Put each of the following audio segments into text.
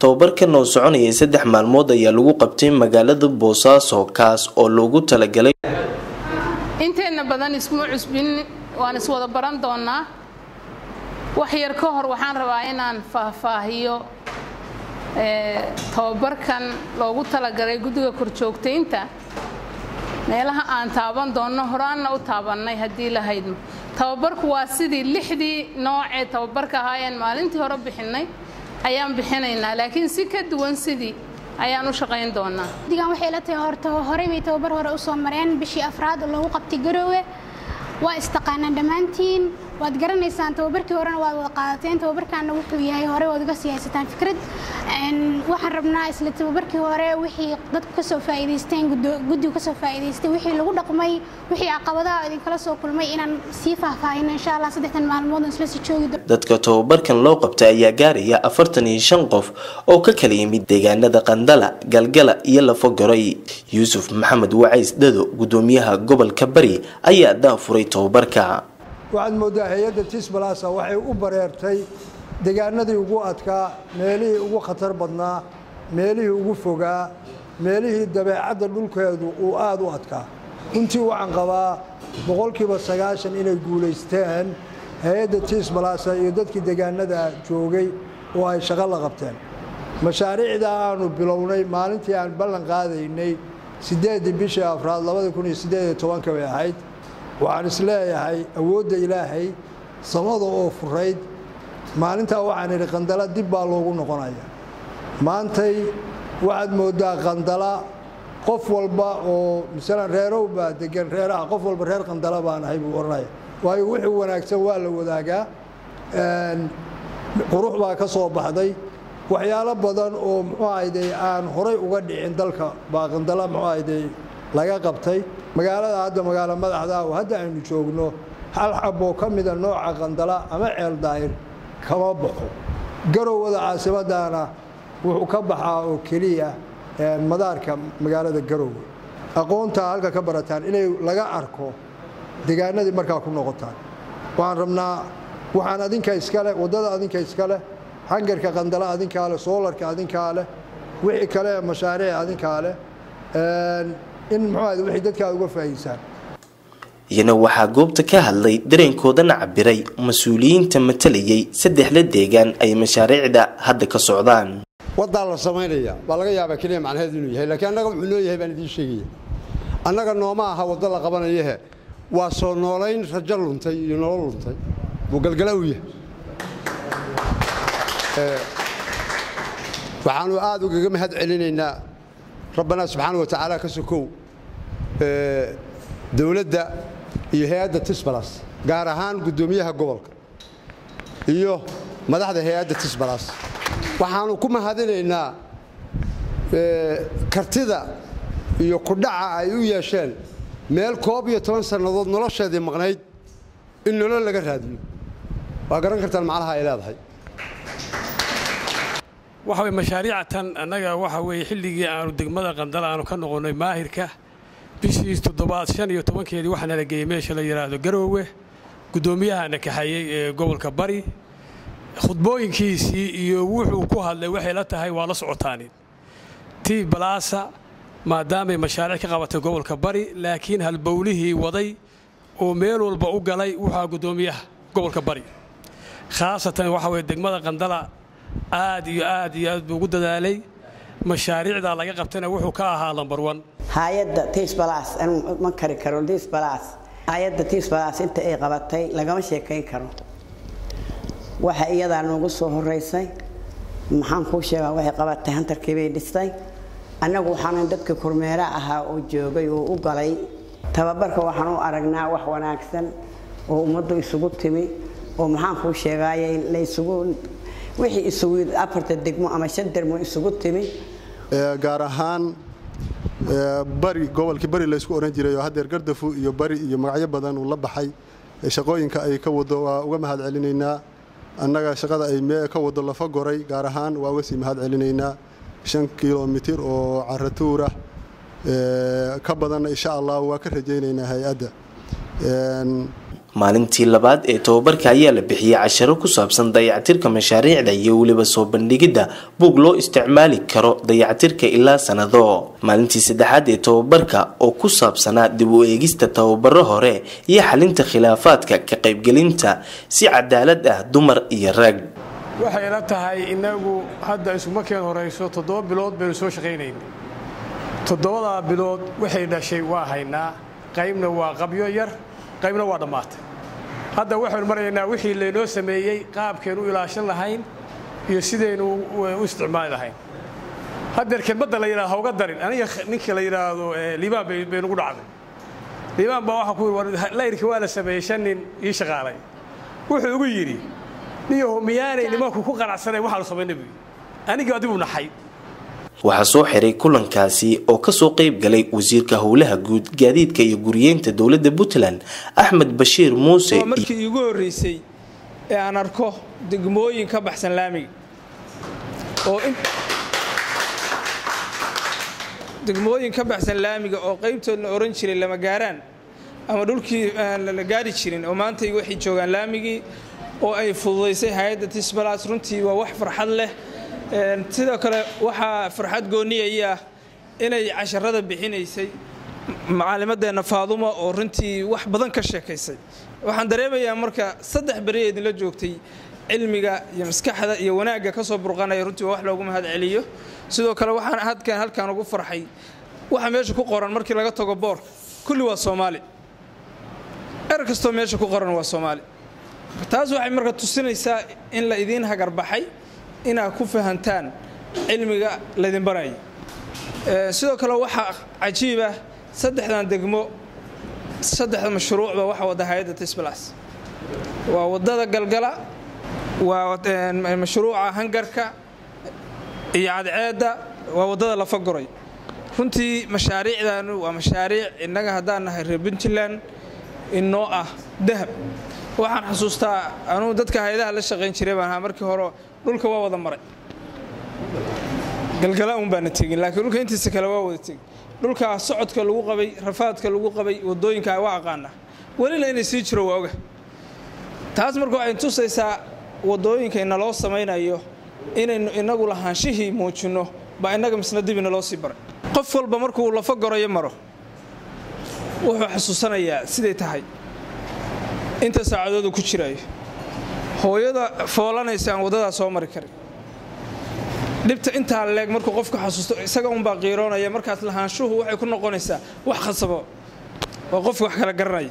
tababarkan oo soconayay saddex maalmood ayaa lagu qabtay magaalada boosaaso kaas oo loogu talagalay inteenna badan isma cusbin waan iswada baran doonaa wax yar ka hor waxaan rabaa inaan faahfaahiyo tababarkan loogu talagalay guddiga korjoogtaynta meelaha aan taaban doonno horaanna u taabannay haddii lahaydmo tababarku waa sidii lixdii noocee tababarka ahaayeen maalintii hore bixinnay ayaan bixinaynaa laakiin si ka duwan sidii ayaan u shaqayn doonaa digan waxay la tahay horta horey bay tababar hore u soo mareen bishii afraad oo loogu qabtay garoowe waa istaqaanaan dhammaantiin waad garanaysaan tababarkii horena waad wada qaadateen tababarkaana wuxuu yahay hore waad uga sii haysataan fikrad waxaan rabnaa isla tababarkii hore wixii dadku kasoo faa'iidaysteen guddigu kasoo faa'iidaystay wixii lagu dhaqmay wixii caqabadaha idinkala soo kulmay inaan sii faahfaahino insha allah saddexdan maalmood isla sii joogi doono dadka tababarkan loo qabtay ayaa gaaraya afartan iyo shan qof oo ka kala yimid deegaanada qandala galgala iyo lafogoray yuusuf maxamed wacays dhado gudoomiyaha gobolka bari ayaa daafuray tababarka waxaad mooddaa hay-adda tisbalasa waxay u bareertay deegaanadii ugu adkaa meelihii ugu khatar badnaa meelihii ugu fogaa meelihii dabeecadda dhulkeedu uu aada u adkaa runtii waxaan qabaa boqolkiiba sagaashan inay guulaysteen hay-adda tisbalasa iyo dadkii deegaanada joogay oo ay shaqo la qabteen mashaariicda aanu bilownay maalintii aan ballan qaadaynay siddeeddii bishii afraad labada kun iyo siddeed iyo tobanka bay ahayd waxaan isleeyahay awoodda ilaahay samada oo furayd maalintaa waxaan idhi qandala dib baa loogu noqonaya maantay waxaad mooddaa qandala qof walba oo masalan reerow baa degan reeraha qof walba reer qandala baan ahay buu odhanaya waayo wixii wanaagsan waa la wadaagaa qurux baa ka soo baxday waxyaalo badan oo muxuu ahayday aan horay uga dhicin dalka baa qandala muxuu ahayday laga qabtay magaalada hadda magaalo madaxda oo hadda aynu joogno hal xaboo ka mida nooca qandala ama ceel daahir kama baxo garowada caasimadana wuxuu ka baxaa oo keliya madaarka magaalada garowe aqoontaa halka ka barataan inay laga arko deegaanadii markaa ku noqotaan waxaan rabnaa waxaan adinka iskaleh waddada adinka iskaleh hangarka qandala adinkaa leh soolarka adinkaa leh wixii kale mashaariic adinkaa leh in muxuu wixii dadka aad uga faa'iidsaan iyana waxaa goobta ka hadlay dareenkoodana cabiray mas-uuliyiinta matalayay saddexda deegaan ay mashaariicda hadda ka socdaan waddaa la samaynaya baa laga yaabaa keliya macnaheedu inuu yahay laakiin annaga wuxuu noo yahay baan idiin sheegaya annaga nooma aha waddo la qabanayahe waa soo noolayn rajo luntay iyo nolol luntay buu galgala u yahay waxaanu aad ugaga mahad celinaynaa rabbanaa subxaana wa tacaala ka sokow dowladda iyo hay-adda tisbalas gaar ahaan guddoomiyaha gobolka iyo madaxda hay-adda tisbalas waxaanu ku mahadinaynaa kartida iyo kudhaca ay u yeesheen meel koob iyo toban sannadood nolosheedii maqnayd in nolol laga raadiyo waa garan kartaan macnaha ay leedahay waxa weye mashaariicatan annaga waxa weeye xilligii aanu degmada qandala aanu ka noqonnay maahirka bishii toddobaad shan iyo tobankeedii waxaa nala geeyey meesha la yidhaahdo garoowe guddoomiyahana kaxeeyey ee gobolka bari khudbooyinkiisii iyo wuxuu ku hadlay waxay la tahay waa la socotaani tii balaasa maadaamay mashaariic ka qabatay gobolka bari laakiin halbowlihii waday oo meel walba u galay wuxua guddoomiyaha gobolka bari khaasatan waxa weye degmada qandala aad iyo aad iyo aad buu ugu dadaalay mashaariicdaa laga qabtayna wuxuu ka ahaa lambar wan hay-adda tisbalas anuu ma kari karo tisbalas hay-adda tisbalas inta ay qabatay lagama sheekayn karo waxa iyadaa noogu soo horeysay maxaan kuu sheegaa waxay qabatay hantarkii bay dhistay annagu waxaanu dadka kormeera ahaa oo joogay oo u galay tababarka waxaan u aragnaa wax wanaagsan oo ummaddu isugu timi oo maxaan kuu sheegaaye laysugu wixii isugu afarta degmo ama shan degmo isugu timi gaar ahaan bari gobolkii bari laysku ohan jiray oo haddeer gardafu iyo bari iyo magacyo badan uu la baxay shaqooyinka ay ka wado waa uga mahad celinaynaa annaga shaqada ay ka wado lafa goray gaar ahaan waa uga sii mahad celinaynaa shan kilomitir oo caratuurah ka badanna insha allah waa ka rajaynaynaa hay-adda maalintii labaad ee tababarka ayaa la bixiyey casharo ku saabsan dayactirka mashaariicda iyo weliba soo bandhigidda buug loo isticmaali karo dayactirka ilaa sanado maalintii saddexaad ee tababarka oo ku saabsanaa dib u eegista tababaro hore iyo xalinta khilaafaadka ka qaybgelinta si cadaalad ah dumar iyo rag waxay la tahay inagu hadda isumakeen horayso toddoba bilood baynu soo shaqaynayna toddobadaa bilood waxay dhashay waa haynaa qaybna waa qabyo yar qaybna waa dhammaatay hadda waxaynu maraynaa wixii laynoo sameeyey qaabkaynu u ilaashan lahayn iyo sidaynu u isticmaali lahayn haddeer kelmadda la yidhahdo hauga darin aniga ninka la yidhaahdo liibaan baynugu dhacday liibaan baa waxaa ku yidhi layrkii waa la sameeyey shan nin ii shaqaalay wuxuu igu yidhi niyaho miyaanay nimanku ku qanacsanayn waxaanu samaynay buu anigii adigu naxay waxaa soo xiray kulankaasi oo kasoo qeyb galay wasiirka howlaha guud gaadiidka iyo guriyeynta dowladda puntland axmed bashiir muuse markii iigu horreysay ee aan arko degmooyin ka baxsan laamiga oo degmooyin ka baxsan laamiga oo qaybtoodna oran jiray lama gaaraan ama dhulkii aan la gaari jirin oo maanta waxay joogaan laamigii oo ay fududaysay hay-adda tisbalas runtii waa wax farxad leh sidoo kale waxaa farxad gooniyaya ah inay casharada bixinaysay macalimadeenna faadumo oo runtii wax badan ka sheekaysay waxaan dareemayaa marka saddex beri ee idinla joogtay cilmiga iyo maskaxda iyo wanaagga ka soo burqanaya runtii waa wax loogu mahad celiyo sidoo kale waxaan hadkan halkan ugu farxay waxa meesha ku qoran markii laga tago boorka kulli waa soomaali er kastoo meesha ku qoran waa soomaali taas waxay marka tusinaysaa in la idiin hagarbaxay inaad ku fahantaan cilmiga laydin baraya sidoo kale waxaa cajiibah saddexdan degmo saddexda mashruucba waxa wada hay-adda tisbalas waa wadada galgala waa mashruuca hangarka iyo cadceedda waa wadada lafagoray runtii mashaariicdaanu waa mashaariic innaga haddaan nahay reer puntland inoo ah dahab waxaan xasuustaa anugu dadka hay-adaha la shaqayn jiray baan ahaa markii hore dhulka waa wada maray galgala un baana tegin laakiin dhulka intiisa kale waa wada tegin dhulkaa socodka lagu qabay rafaadka lagu qabay wadooyinka waa aqaana welina inay sii jiro waa oga taas marka waxay tusaysaa wadooyinka inaloo samaynayo inaynu inagu lahaanshihii muujinno baa innaga misna dib inaloo sii baray qof walba markuu lafa gorayo maro wuxuu xasuusanayaa siday tahay inta saacadoodu ku jiraayo hooyada foolanaysa aan waddadaa soo mari karin dhibta intaa leeg markuu qofku xasuusto isaga unbaa qiiroonaya markaas lahaanshuhu waxay ku noqonaysaa wax khasabo oo qofku wax kala garanaya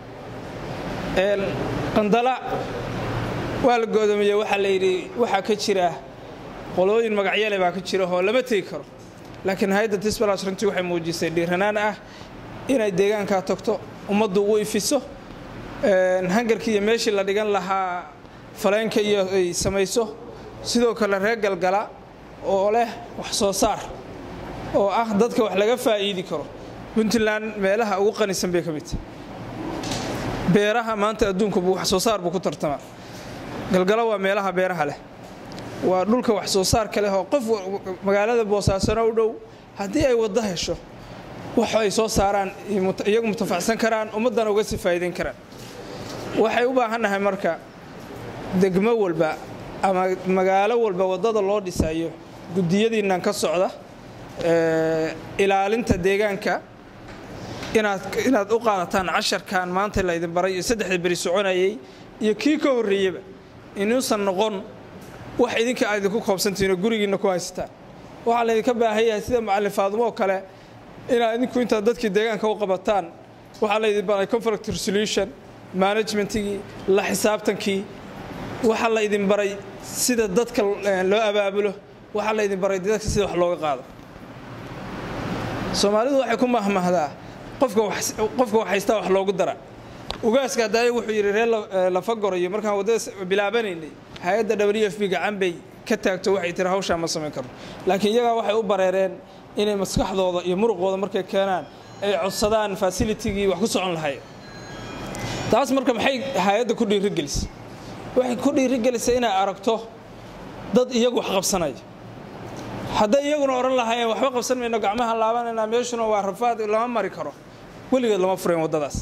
qandala waa la go'doomiyey waxaa la yidhi waxaa ka jira qolooyin magacyale baa ka jira oo lama tegi karo laakiin hay-adda tisbalas runtii waxay muujisay dhiiranaan ah inay deegaankaa tagto ummaddu u ifiso hangarkii iyo meeshii la dhigan lahaa faleenka iyo ay samayso sidoo kale reer galgala oo leh wax soo saar oo ah dadka wax laga faa'iidi karo puntland meelaha ugu qanisan bay ka mid tahay beeraha maanta adduunku wax soo saar buu ku tartamaa galgalo waa meelaha beeraha leh waa dhulka wax soo saarka leh oo qof magaalada boosaasano u dhow haddii ay waddo hesho wax ay soo saaraan iyagu mutafacsan karaan ummaddana uga sii faa'iidayn karaan waxay u baahannahay marka degmo walba ama magaalo walba waddada loo dhisayo guddiyadiinnan ka socda ilaalinta deegaanka inaad u qaadataan casharkan maanta laydin baray iyo saddexda beri soconayay iyo kii ka horreeyeba inuusan noqon wax idinka aad idinku koobsantihiinoo gurigiinna ku haysataan waxaa laydinka baahan yahay sida macallin faadumo oo kale inaad idinku intaad dadkii deegaanka u qabataan waxaa laydin baray conflict resolution managementigii la xisaabtankii waxaa la idin baray sida dadka loo abaabulo waxaa la idin baray dadka sida wax looga qaado soomaalidu waxay ku mahmahdaa qofka wax haystaa wax loogu dara ugaaska haddaaya wuxuu yidhi reer lafa gorayo markaan waddada bilaabanaynay hay-adda w f b gacan bay ka taagto waxay tiri hawshaa ma samayn karno laakiin iyagaa waxay u bareereen inay maskaxdooda iyo muruqooda markay keenaan ay codsadaan fasilitigii wax ku socon lahayn taas marka maxay hay-adda ku dhiirigelisay waxay ku dhiirigelisay inay aragto dad iyagu wax qabsanaya hadday iyaguna odhan lahaayeen waxba qabsan mayno gacmaha laabanayna meeshuna waa rafaad lama mari karo weligeed lama furayn waddadaas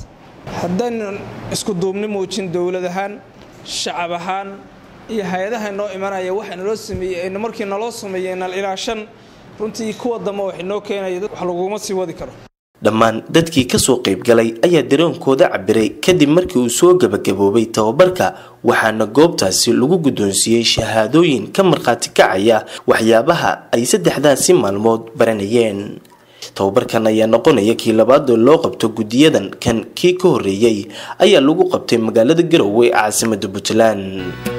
haddaynan isku duubni muujin dowlad ahaan shacab ahaan iyo hay-adaha inoo imanaya waxa naloo sameeyey markii naloo sameeyey nal ilaashan runtii kuwa dambe wax inoo keenaya wax laguma sii wadi karo dhammaan dadkii kasoo qaybgalay ayaa dareenkooda cabiray kadib markii uu soo gabagaboobay tababarka waxaana goobtaasi lagu guddoonsiiyey shahaadooyin ka markhaati kacaya waxyaabaha ay saddexdaasi maalmood baranayeen tababarkan ayaa noqonaya kii labaadoo loo qabto guddiyadan kan kii ka horreeyey ayaa lagu qabtay magaalada garowe ee caasimada puntland